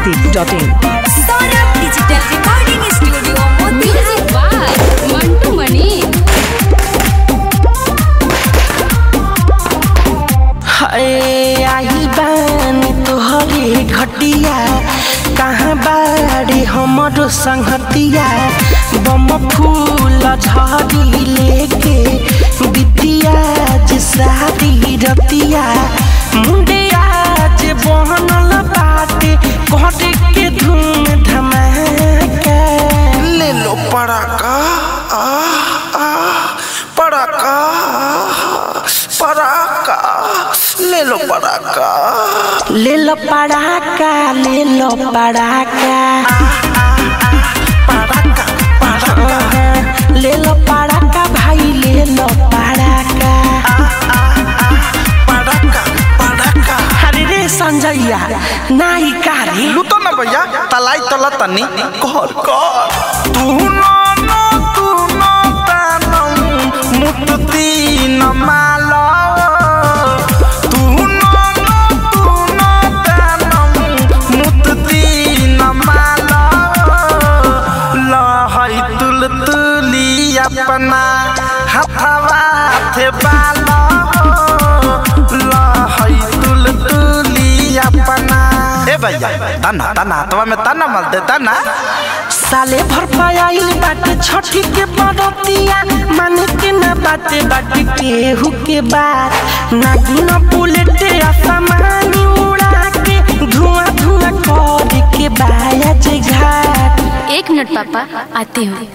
masti.in. Saurabh digital recording studio music by Mantu Mani हाय आई बानी तोहरे घटिया कहाँ बाड़ी हमरो संगतिया बम फूल झड़ी लेके बिटिया जे सारी रतिया मुंडे आज बहनल बाटे घरे के धूम धमाका ले लो पड़ाका आ आ पड़ाका पड़ाका ले लो पड़ाका ले लो पड़ाका ले लो पड़ाका पड़ाका पड़ाका ले लो पड़ाका भाई ले लो पड़ाका पड़ाका पड़ाका अरे रे संजैया नाई कारी लूटो ना भैया तलाई तला तनी कर कर तू नो नो तू नो तानम मुक्ति न मालो तू नो नो तू नो तानम मुक्ति न मालो लहई तुल तुली अपना हथवा थे बालो लहई तुल तुली अपना ए भैया तना तना तवा में तना मल दे तना साले भर पायल बाटे छठी के बरतिया माने के ना बाटे बाटे केहू के बात नागिन बुलेट आसमानी उड़ा के धुआं धुआं कर के बाया जे घाट एक मिनट पापा आती हूँ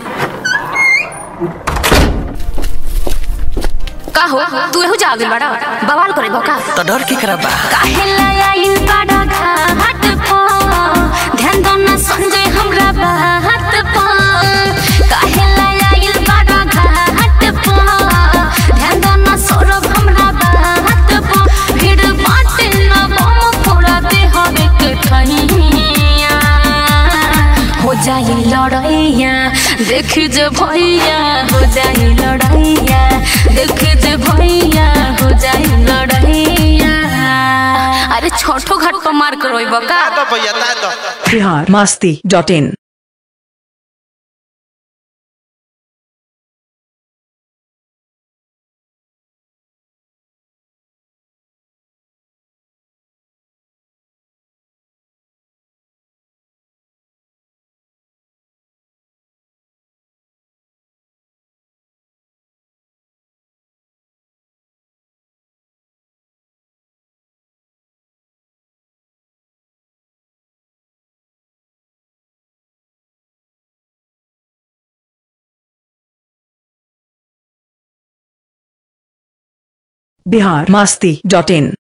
का हो तू एहू जा गइल बड़ा बवाल करे का तो डर के करबा काहे लाइन बड़ा घाट पा ध्यान दो ना संजय हमरा बात पा काहे लाइन बड़ा घाट पा ध्यान दो ना सौरभ हमरा बात पा भीड़ बाटे ना बम फोड़ा दे हवे के ठहिया हो जाई लड़ैया देख जे भैया हो जाई लड़ैया देख जे भैया हो जाई लड़ैया अरे छोटो घाट पर मार करोइब का ता तो भैया ता तो Bihar masti.in. Bihar masti.in.